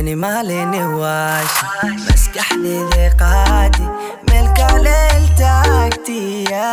habeenii maalini waashi maskaxdayda qaadi meel kaleel taagtiya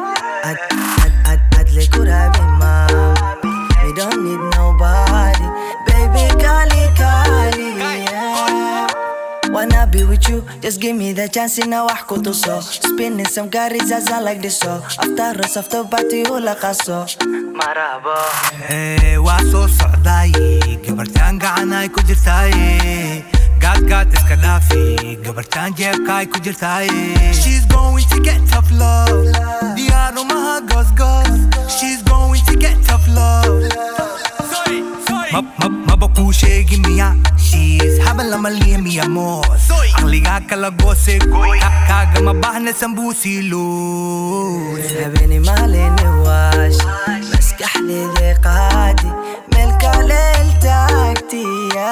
adle ku rabi maam we don't need nobody baby kali kali yeah. Wanna be with you, just give me the chance in a wax kutuso Spinning some carries as I like this so After us, after party hula kaso Marabo Ee, waa soo socdaaye gabartaan gacanay ku jirtaaye gaadgaad iska dhaafi gabartaan jeebkaay ku jirtaaye She's going to get tough love diyaaro maha goosgoos She's going to get tough love Ma- ma- maba kuu sheegi miya She's haba lama liya miya moos aqligaa kala goose Ka- kaagama baahna sambuusii luus habeenii maalini waashi maskaxdayda qaadi meel kaleel taagtiya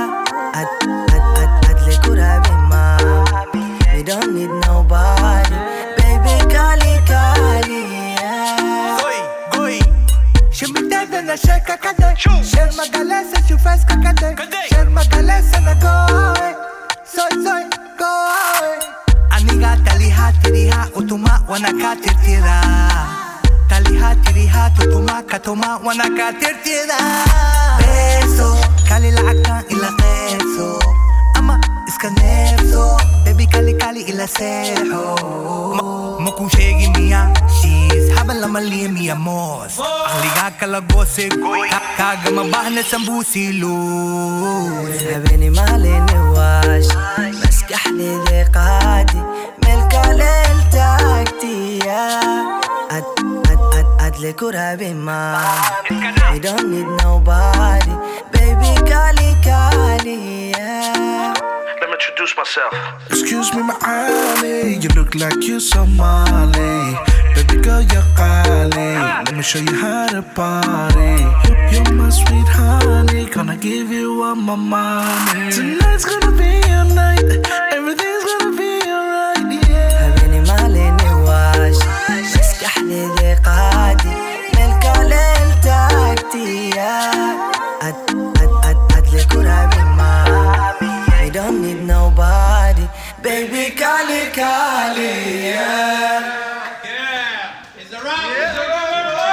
adle ku rabi maam we don't need nobody baby kali kali yeah. Goy, goy. Shumitada na sheka kade Sher magalesa shufaska kade Sher magalesa na goy Soy, soy, goy Aniga taliha tiriha utuma wanaka tirtira Taliha tiriha tutuma katuma wanaka tirtira Beso Kali lacagtan ila qeebso Ama iska neefso Baby kali kali ila seexo Ma- Ma kuu sheegi miya She's haba lama liya miya moos Aqligaa kala goose Ka- Kaagama baahna sambuusii luus habeenii maalini waashi maskaxdayda qaadi meel kaleel taagtiya adle ku rabi maam we don't need nobody baby kali kali yeah. Let me introduce myself. Excuse me, my Ali. You look like you Somali. Baby girl, you're Kali. Let me show you how to party. You're my sweet honey. Gonna give you all my money. Tonight's gonna